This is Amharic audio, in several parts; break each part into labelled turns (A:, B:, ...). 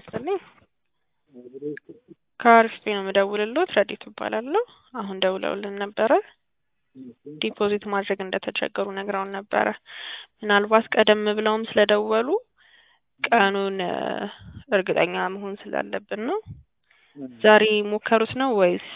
A: ይስጥልኝ። ከአሪፍ ነው የምደውልልዎት። ረዲት እባላለሁ። አሁን ደውለውልን ነበረ። ዲፖዚት ማድረግ እንደተቸገሩ ነግረውን ነበረ። ምናልባት ቀደም ብለውም ስለደወሉ ቀኑን እርግጠኛ መሆን ስላለብን ነው። ዛሬ ሞከሩት ነው ወይስ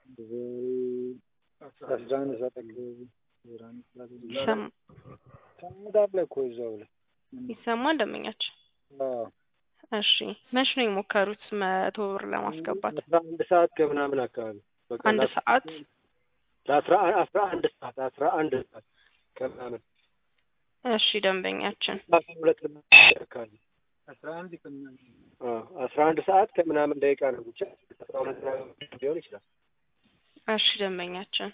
B: አስራ አንድ ሰዓት አካባቢ
A: ይሰማ-
B: ሰዓት ላይ እኮ እዛው ላይ
A: ይሰማል? ደንበኛችን
B: አዎ
A: እሺ፣ መች ነው የሞከሩት መቶ ብር ለማስገባት?
B: አስራ አንድ ሰዓት ከምናምን አካባቢ በቃ
A: አንድ
B: ለአስራ-
A: ሰዓት
B: ለአስራ አስራ አንድ ሰዓት አስራ አንድ ሰዓት ከምናምን
A: እሺ፣ ደንበኛችን
B: አስራ ሁለት አካባቢ አስራ አንድ ከምናምን አዎ አስራ አንድ ሰዓት ከምናምን ደቂቃ ነው ብቻ አስራ ሁለት ሊሆን ይችላል።
A: እሺ፣ ደንበኛችን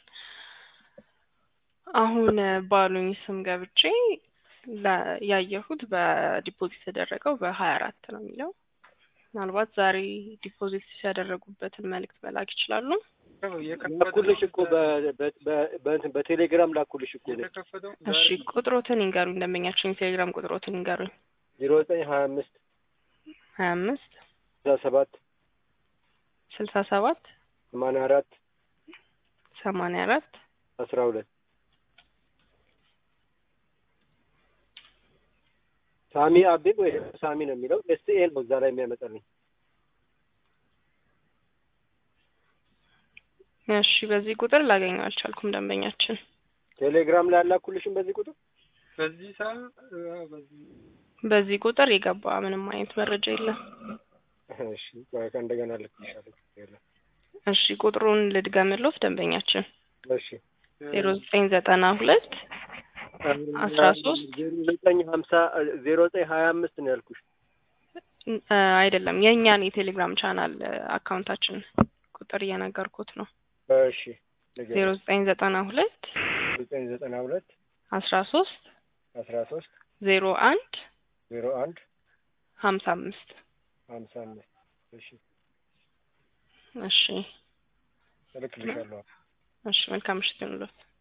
A: አሁን ባሉኝ ስም ገብቼ ለ- ያየሁት በዲፖዚት የተደረገው በሀያ አራት ነው የሚለው። ምናልባት ዛሬ ዲፖዚት ሲያደረጉበትን መልእክት መላክ ይችላሉ።
B: ላኩልሽ እኮ በ- በ- በ- በእንትን በቴሌግራም ላኩልሽ እኮ
A: እሺ፣ ቁጥሮትን ይንገሩኝ። ደንበኛችን የቴሌግራም ቁጥሮትን ይንገሩኝ።
B: ዜሮ ዘጠኝ ሀያ አምስት
A: ሀያ አምስት
B: ስልሳ ሰባት
A: ስልሳ ሰባት
B: ሰማንያ አራት
A: ሰማንያ አራት
B: አስራ ሁለት ሳሚ አቤብ ወይ ደግሞ ሳሚ ነው የሚለው ኤስኤ ነው እዛ ላይ የሚያመጣልኝ።
A: እሺ፣ በዚህ ቁጥር ላገኘው አልቻልኩም። ደንበኛችን
B: ቴሌግራም ላይ ያላኩልሽም በዚህ ቁጥር
C: በዚህ ሰዓት በዚህ
A: በዚህ ቁጥር የገባ ምንም አይነት መረጃ የለም።
B: እሺ ቆይ ከእንደገና ልክልሻለሁ። የለም።
A: እሺ፣ ቁጥሩን ልድገምልዎት ደንበኛችን
B: እሺ
A: ዜሮ ዘጠኝ ዘጠና ሁለት አስራ ሶስት
B: ዜሮ ዘጠኝ ሀምሳ ዜሮ ዘጠኝ ሀያ አምስት ነው ያልኩሽ።
A: እ አይደለም የእኛን የቴሌግራም ቻናል እ አካውንታችን ቁጥር እየነገርኩት ነው።
B: እሺ
A: ዜሮ ዘጠኝ ዘጠና ሁለት
B: ዘጠኝ ዘጠና ሁለት
A: አስራ ሶስት
B: አስራ ሶስት
A: ዜሮ አንድ
B: ዜሮ አንድ
A: ሀምሳ አምስት
B: ሀምሳ አምስት እሺ
A: እሺ
B: እልክልሻለሁ።
A: እሺ መልካም ምሽት ይሁንልዎት።